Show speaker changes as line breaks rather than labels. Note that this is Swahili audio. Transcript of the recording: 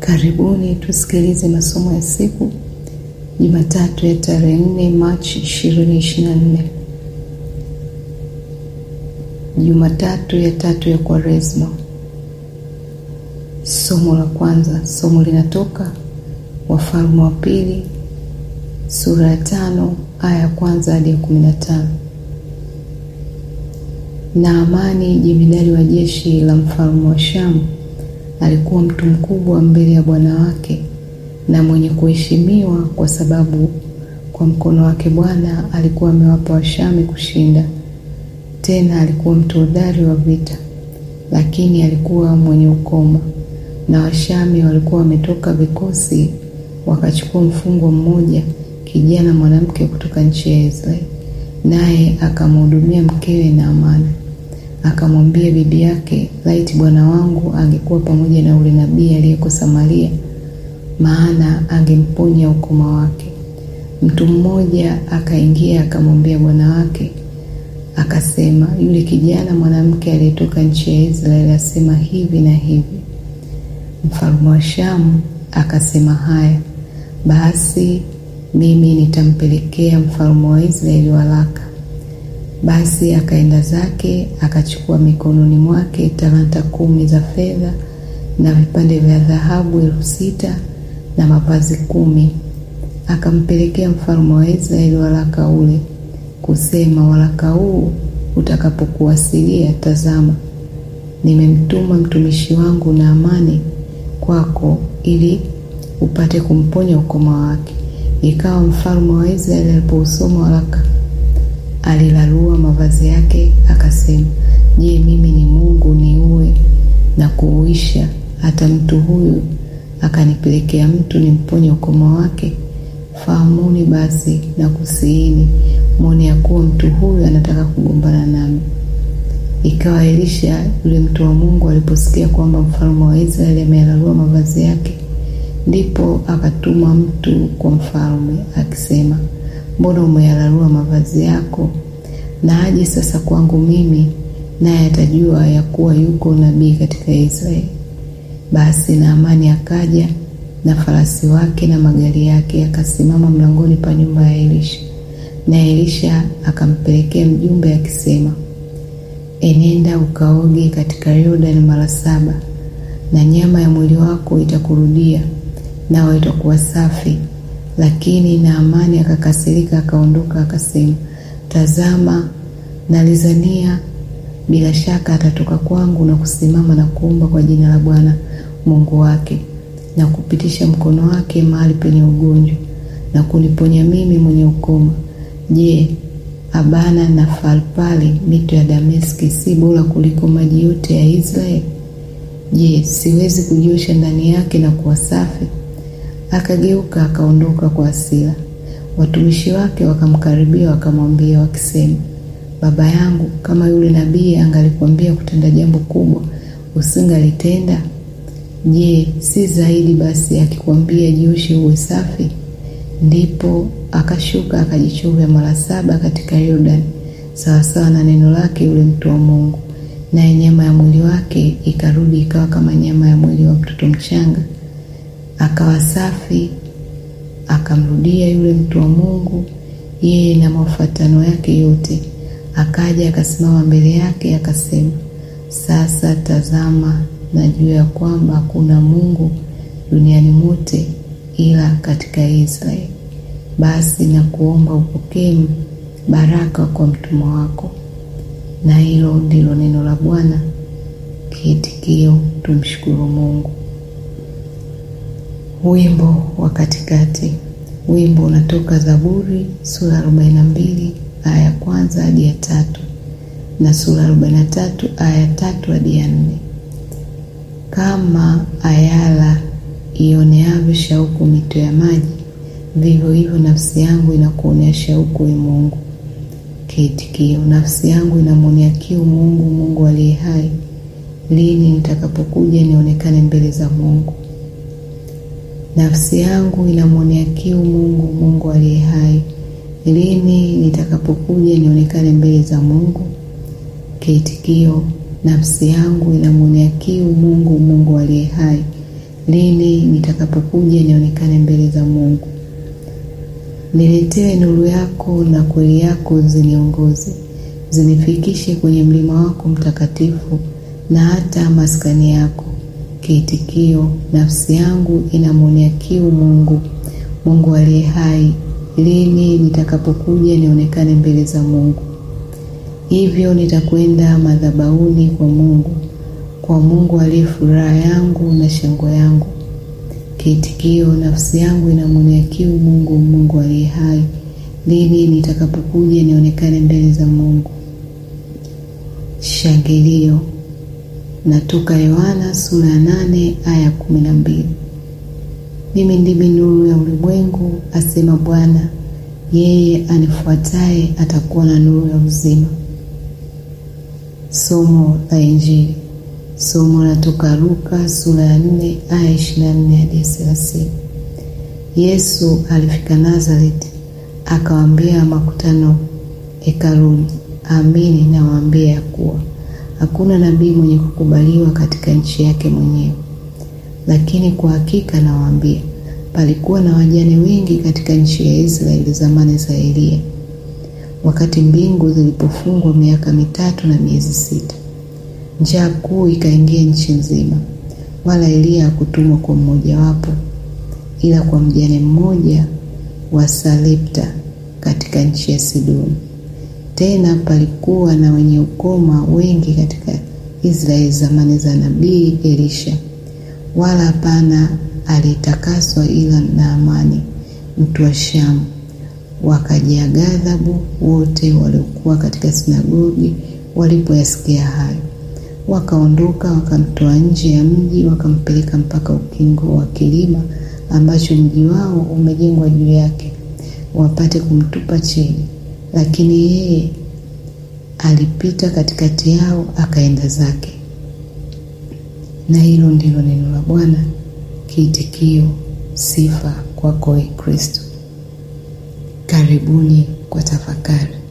Karibuni tusikilize masomo ya siku Jumatatu ya tarehe 4 Machi 2024. Jumatatu ya tatu ya Kwaresma. Somo la kwanza, somo linatoka Wafalme wa Pili sura ya tano aya ya kwanza hadi ya kumi na tano. Naamani jemedari wa jeshi la mfalme wa Shamu alikuwa mtu mkubwa mbele ya bwana wake na mwenye kuheshimiwa, kwa sababu kwa mkono wake Bwana alikuwa amewapa Washami kushinda. Tena alikuwa mtu hodari wa vita, lakini alikuwa mwenye ukoma, na Washami walikuwa wametoka vikosi wakachukua mfungwa mmoja, kijana mwanamke kutoka nchi ya Israeli, naye akamhudumia mkewe Naamani. Akamwambia bibi yake, laiti bwana wangu angekuwa pamoja na ule nabii aliyeko Samaria, maana angemponya ukoma wake. Mtu mmoja akaingia akamwambia bwana wake akasema, yule kijana mwanamke aliyetoka nchi ya Israeli asema hivi na hivi. Mfalme wa Shamu akasema, haya basi, mimi nitampelekea mfalme wa Israeli waraka. Basi akaenda zake akachukua mikononi mwake talanta kumi za fedha na vipande vya dhahabu elfu sita na mavazi kumi. Akampelekea mfalme wa Israeli waraka ule kusema, waraka huu utakapokuwasilia, tazama, nimemtuma mtumishi wangu Naamani kwako ili upate kumponya ukoma wake. Ikawa mfalme wa Israeli alipousoma waraka alilarua mavazi yake akasema, Je, mimi ni Mungu niue na kuuisha, hata mtu huyu akanipelekea mtu nimponye ukoma wake? Fahamuni basi na kusiini, mwone ya kuwa mtu huyu anataka kugombana nami. Ikawa Elisha yule mtu wa Mungu aliposikia kwamba mfalme wa Israeli ameyalarua mavazi yake, ndipo akatuma mtu kwa mfalme akisema Mbona umeyalarua mavazi yako? Na aje sasa kwangu mimi, naye atajua ya kuwa yuko nabii katika Israeli. Basi Naamani akaja na farasi wake na magari yake, akasimama mlangoni pa nyumba ya Elisha. Na Elisha akampelekea mjumbe akisema, enenda ukaoge katika Yordani mara saba, na nyama ya mwili wako itakurudia, nawe itakuwa safi. Lakini Naamani akakasirika, akaondoka, akasema, tazama, nalizania bila shaka atatoka kwangu na kusimama na kuomba kwa jina la Bwana Mungu wake na kupitisha mkono wake mahali penye ugonjwa na kuniponya mimi mwenye ukoma. Je, Abana na Farpali mito ya Dameski si bora kuliko maji yote ya Israeli? Je, siwezi kujiosha ndani yake na kuwa safi? Akageuka akaondoka kwa hasira. Watumishi wake wakamkaribia wakamwambia wakisema, baba yangu, kama yule nabii angalikwambia kutenda jambo kubwa, usingalitenda? Je, si zaidi basi akikwambia jioshe uwe safi? Ndipo akashuka akajichovya mara saba katika Yordani, sawasawa na neno lake yule mtu wa Mungu, naye nyama ya mwili wake ikarudi ikawa kama nyama ya mwili wa mtoto mchanga akawa safi. Akamrudia yule mtu wa Mungu, yeye na mafuatano yake yote. Akaja akasimama mbele yake akasema, sasa tazama, najua ya kwamba hakuna Mungu duniani mote ila katika Israeli. Basi na kuomba upokee baraka kwa mtumwa wako. Na hilo ndilo neno la Bwana. Kiitikio, tumshukuru Mungu. Wimbo wa katikati. Wimbo unatoka Zaburi sura 42 aya ya kwanza hadi ya tatu na sura 43 aya ya tatu hadi ya nne. Kama ayala ioneavyo shauku mito ya maji, vivyo hivyo nafsi yangu inakuonea shauku, e Mungu. Kiitikio, nafsi yangu inamwonea kiu Mungu, Mungu aliye hai. Lini nitakapokuja nionekane mbele za Mungu? Nafsi yangu inamwonea kiu Mungu, Mungu aliye hai. Lini nitakapokuja nionekane mbele za Mungu? Kiitikio, nafsi yangu inamwonea kiu Mungu, Mungu aliye hai. lini nitakapokuja nionekane mbele za Mungu. Niletewe nuru yako na kweli yako ziniongoze, zinifikishe kwenye mlima wako mtakatifu na hata maskani yako. Kiitikio: nafsi yangu inamwonea kiu Mungu, Mungu aliye hai, lini nitakapokuja nionekane mbele za Mungu. Hivyo nitakwenda madhabahuni kwa Mungu, kwa Mungu aliye furaha yangu na shangwe yangu. Kiitikio: nafsi yangu inamwonea kiu Mungu, Mungu aliye hai, lini nitakapokuja nionekane mbele za Mungu. Shangilio natoka Yohana sura ya nane aya kumi na mbili. Mimi ndimi nuru ya ulimwengu, asema Bwana, yeye anifuataye atakuwa na nuru ya uzima. Somo la Injili. Somo latoka Luka sura ya nne aya ishirini na nne hadi thelathini. Yesu alifika Nazareti, akawaambia makutano hekaluni, amini nawaambia ya kuwa hakuna nabii mwenye kukubaliwa katika nchi yake mwenyewe. Lakini kwa hakika nawaambia, palikuwa na wajane wengi katika nchi ya Israeli zamani za Eliya, wakati mbingu zilipofungwa miaka mitatu na miezi sita, njaa kuu ikaingia nchi nzima, wala Eliya hakutumwa kwa mmojawapo, ila kwa mjane mmoja wa Sarepta katika nchi ya Sidoni. Tena palikuwa na wenye ukoma wengi katika Israeli zamani za nabii Elisha, wala hapana alitakaswa ila Naamani mtu wa Shamu. Wakajaa ghadhabu wote waliokuwa katika sinagogi walipoyasikia hayo, wakaondoka wakamtoa nje ya mji, wakampeleka mpaka ukingo wa kilima ambacho mji wao umejengwa juu yake, wapate kumtupa chini lakini yeye alipita katikati yao akaenda zake. Na hilo ndilo neno la Bwana. Kiitikio: sifa kwako, Ee Kristo. Karibuni kwa tafakari.